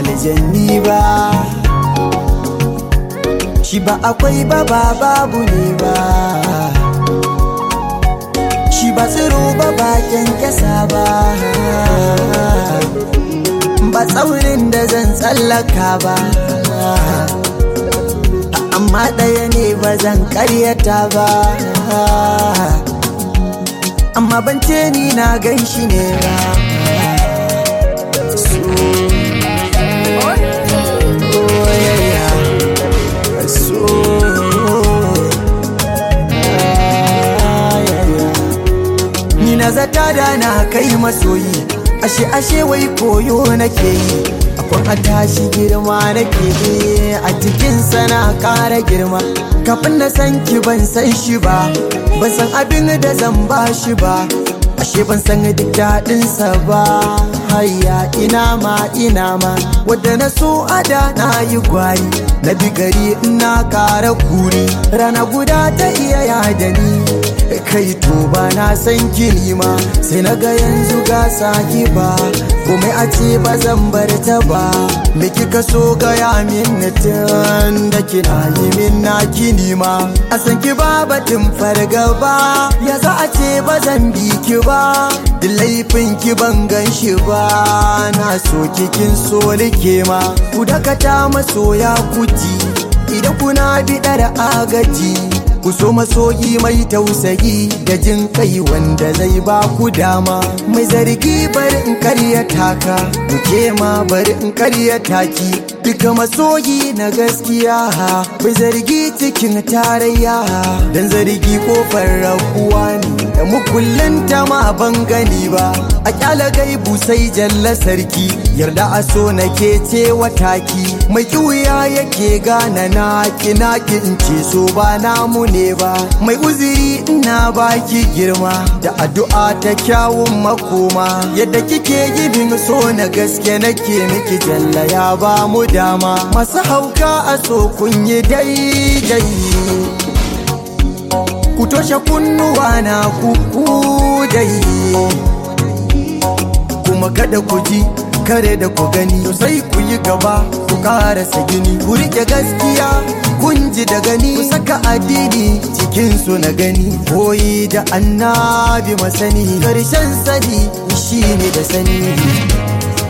aljanni ba shi ba akwai ba ba babu ne ba shi ba tsiro ba ba kyankyasa ba ba tsaurin da zan tsallaka ba amma ɗaya ne ba zan karyata ba amma ban ce ni na gan shi ne ba so oh, yeah, yeah. so ah, yeah, yeah. ni na zata da na kai masoyi ashe ashe wai koyo nake yi akwai a tashi girma nake yi a cikin sana kara girma kafin na san ki ban san shi ba ban san abin da zan ba shi ba ashe ban san duk daɗinsa ba hayya ina ma ina ma wadda na so ada na yi gwari na bi gari ina kara kuri rana guda ta iya yada ni kai to ba na san gini ma sai na ga yanzu ga saki ba komai a ce ba zan bar ta ba me kika so gaya min tun da kina yi min na kini ma a san ki ba batun fargaba ya za a ce ba zan bi ki ba da laifin ki ban gan shi ba na so kikin so like ma ku dakata masoya kuti idan kuna biɗar agaji ku so masoyi mai tausayi da jin kai wanda zai ba ku dama mai zargi bari in karya taka duke ma bari in karya taki duka masoyi na gaskiya bai zargi cikin tarayya dan zargi kofar rabuwa ne da mukullin ta ma ban gani ba a kyala gaibu sai jalla sarki yarda a so nake ce wataki mai kiwuya yake gana na kina in ce so ba namu ne ba mai uziri ina baki girma da addu'a ta kyawun makoma yadda kike gibin so na gaske nake miki jalla ya ba mu dama masu hauka a so kun yi daidai ku toshe kunnuwa na kuku dai kuma kada ku ji kare da ku gani to sai ku yi gaba ku karasa gini ku rike gaskiya kun ji da gani ku saka addini cikin su na gani koyi da annabi masani karshen sani shine da sani